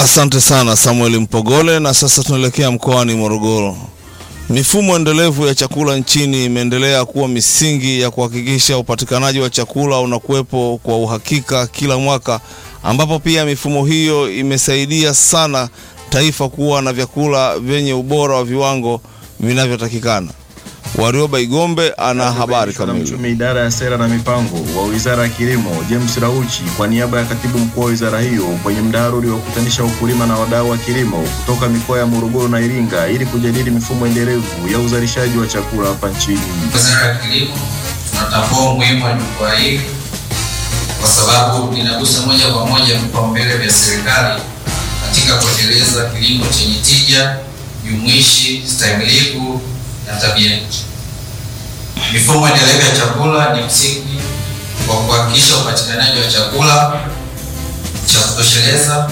Asante sana Samuel Mpogole. Na sasa tunaelekea mkoani Morogoro. Mifumo endelevu ya chakula nchini imeendelea kuwa misingi ya kuhakikisha upatikanaji wa chakula unakuwepo kwa uhakika kila mwaka, ambapo pia mifumo hiyo imesaidia sana taifa kuwa na vyakula vyenye ubora wa viwango vinavyotakikana. Warioba Igombe ana habari kamili. Mchumi idara ya sera na mipango wa wizara ya kilimo James Rauchi kwa niaba ya katibu mkuu wa wizara hiyo kwenye mdahalo uliokutanisha wakulima na wadau wa kilimo kutoka mikoa ya Morogoro na Iringa ili kujadili mifumo endelevu ya uzalishaji wa chakula hapa nchini. Wizara ya Kilimo tunatambua umuhimu wa jukwaa hili kwa sababu linagusa moja kwa moja vipaumbele vya serikali katika kuendeleza kilimo chenye tija, jumuishi, stahimilivu na tabia nchi. Mifumo endelevu ya chakula ni msingi wa kuhakikisha upatikanaji wa chakula cha kutosheleza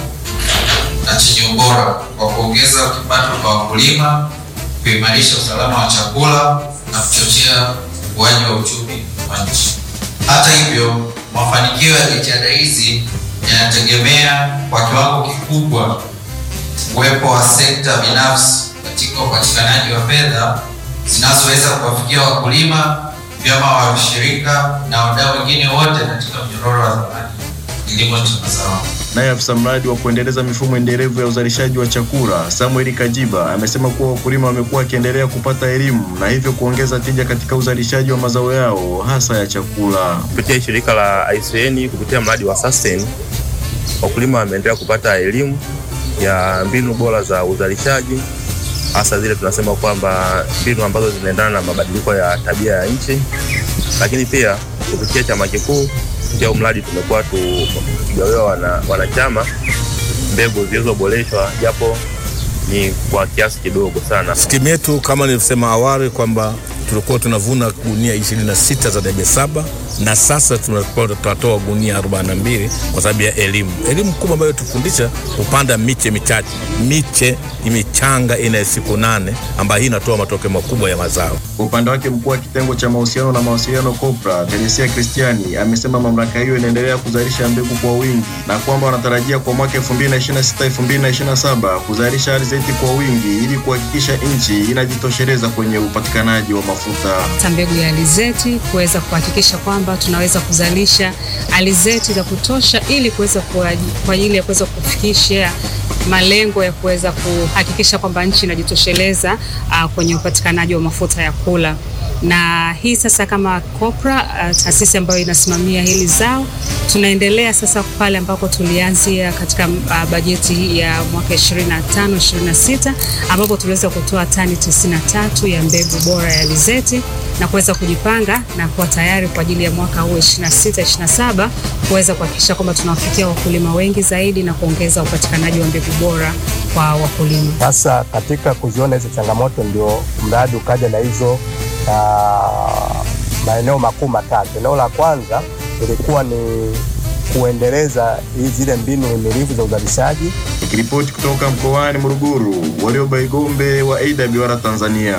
na chenye ubora kwa kuongeza kipato kwa wakulima, kuimarisha usalama wa chakula na kuchochea ukuaji wa uchumi wa nchi. Hata hivyo, mafanikio ya jitihada hizi yanategemea kwa kiwango kikubwa uwepo wa sekta binafsi katika upatikanaji wa fedha zinazoweza kuwafikia wakulima, vyama wa washirika na wadau wengine wote katika mnyororo wa thamani kilimo cha mazao. Naye afisa mradi wa kuendeleza mifumo endelevu ya uzalishaji wa chakula Samuel Kajiba amesema kuwa wakulima wamekuwa wakiendelea kupata elimu na hivyo kuongeza tija katika uzalishaji wa mazao yao hasa ya chakula. Kupitia shirika la ICN kupitia mradi wa Sustain, wakulima wameendelea kupata elimu ya mbinu bora za uzalishaji, hasa zile tunasema kwamba mbinu ambazo zinaendana na mabadiliko ya tabia ya nchi, lakini pia kupitia chama kikuu kupitia huu mradi tumekuwa tukigawiwa wana, wanachama mbegu zilizoboreshwa japo ni kwa kiasi kidogo sana. Skimu yetu kama nilivyosema awali kwamba tulikuwa tunavuna gunia 26 za debe saba na sasa tunakuwa tunatoa gunia 42 kwa sababu ya elimu. Elimu kubwa ambayo tufundisha kupanda miche michache, miche imichanga ina siku nane, ambayo hii inatoa matokeo makubwa ya mazao. Kwa upande wake mkuu wa kitengo cha mahusiano na mawasiliano COPRA Teresia Kristiani amesema mamlaka hiyo inaendelea kuzalisha mbegu kwa wingi na kwamba wanatarajia kwa mwaka 2026 2027 kuzalisha alizeti kwa wingi ili kuhakikisha nchi inajitosheleza kwenye upatikanaji wa mafuta. ta mbegu ya alizeti kuweza kuhakikisha kwamba tunaweza kuzalisha alizeti za kutosha ili kuweza kwa ajili ya kuweza kufikisha malengo ya kuweza kuhakikisha kwamba nchi inajitosheleza uh, kwenye upatikanaji wa mafuta ya kula na hii sasa kama COPRA uh, taasisi ambayo inasimamia hili zao, tunaendelea sasa pale ambako tulianzia katika uh, bajeti ya mwaka 25 26 ambapo tuliweza kutoa tani 93 ya mbegu bora ya alizeti na kuweza kujipanga na kuwa tayari kwa ajili ya mwaka huu 26 27 kuweza kuhakikisha kwamba tunawafikia wakulima wengi zaidi na kuongeza upatikanaji wa mbegu bora kwa wakulima. Sasa katika kuziona hizo changamoto, ndio mradi ukaja na hizo uh, maeneo makuu matatu. Eneo la kwanza ilikuwa ni kuendeleza zile mbinu himilivu za uzalishaji. Nikiripoti kutoka mkoani Morogoro, Warioba Igombe wa AWR Tanzania.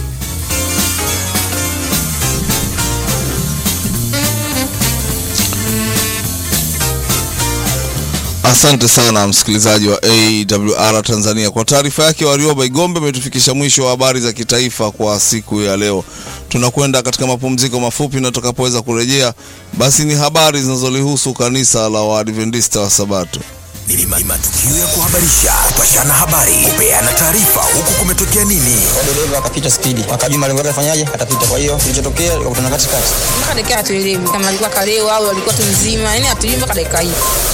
Asante sana msikilizaji wa AWR Tanzania kwa taarifa yake. Warioba Igombe ametufikisha mwisho wa habari za kitaifa kwa siku ya leo. Tunakwenda katika mapumziko mafupi, na tutakapoweza kurejea, basi ni habari zinazolihusu kanisa la Waadventista wa Sabato. Ni matukio ya kuhabarisha, kupashana habari, kupeana taarifa, huku kumetokea nini. dereva akapita spidi, akajua malengo yake afanyaje, atapita. Kwa hiyo kilichotokea ikakutana katikati, mpaka dakika hatuelewi kama alikuwa kalewa au alikuwa tu mzima, yani hatujui mpaka dakika hii.